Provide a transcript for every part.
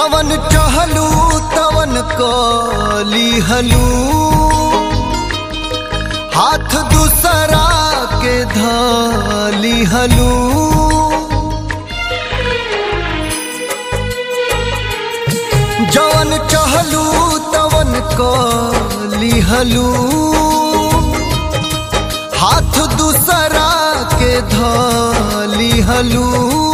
जवन चहलू तवन कली हलू हाथ दूसरा के धली हलू जवन चहलू तवन कली हलू हाथ दूसरा के धली हलू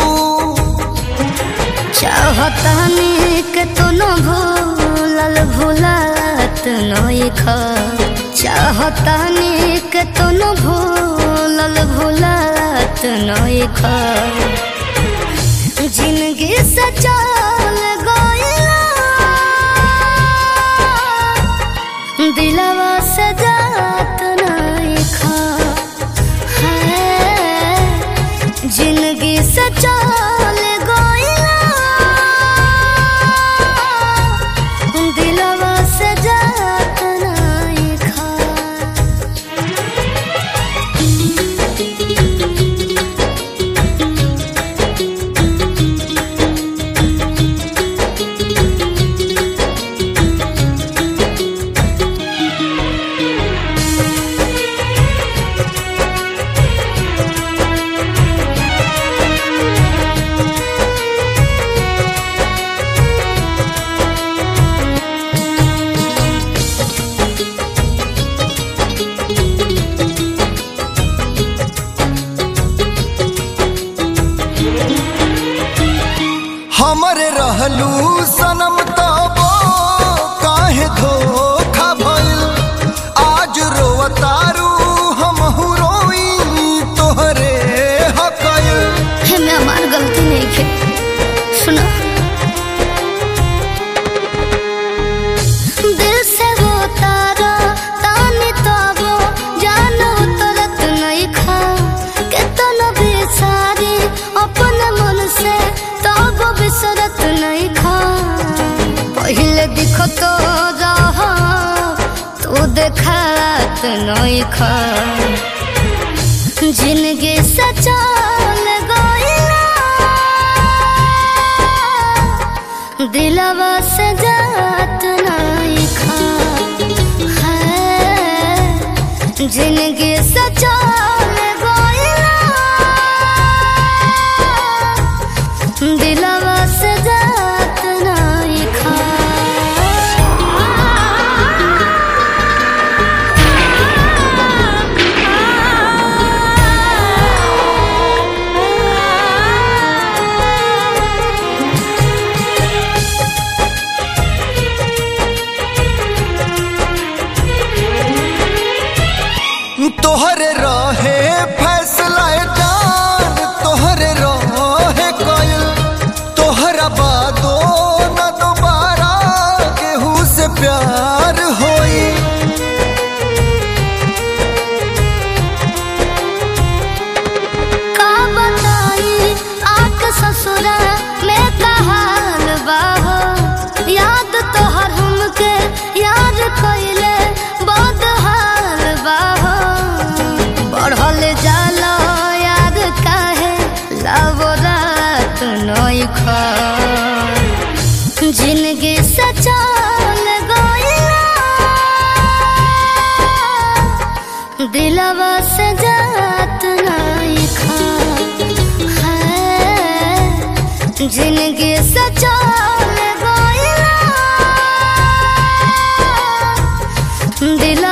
चाहतानी के तो न भूलल भूलत नई ख चाहतानी के तो न भूलल भूलत नई ख जिंदगी से चल गइला दिलवा से जात नई ख है जिंदगी से चल गइला दिलवा से जात नहीं खा हमरे रहलू सनम तबो काहे धोखा भइल आज रोवतारू हमहू रोई तोहरे हकल है मैं हमार गलती नहीं खे सुनो दिल से वो तारा तानी तबो जानो तरत नहीं खा केतन बेचारी अपन मन से तब बिसरत नहीं खा पहले दिखो तो रहा तू देखात नहीं खा जिंदगी से चल गइला दिलवा से जात नहीं खा है जिंदगी से चल गइला दिलवा से जात नहीं खा तोहरे रहे फैसला जान तोहरे रहे कइल तोहरा बादो न दोबारा केहू से प्यार होई का बताई आके ससुरा में कहाल बाहो याद तोहर हमके याद कइले बहुत हाल बाहो बढ़ल जाला याद काहे लावो रात नई खा जिंदगी से चल गइला दिलवा से जात नहीं खा है जिंदगी से चल गइला दिल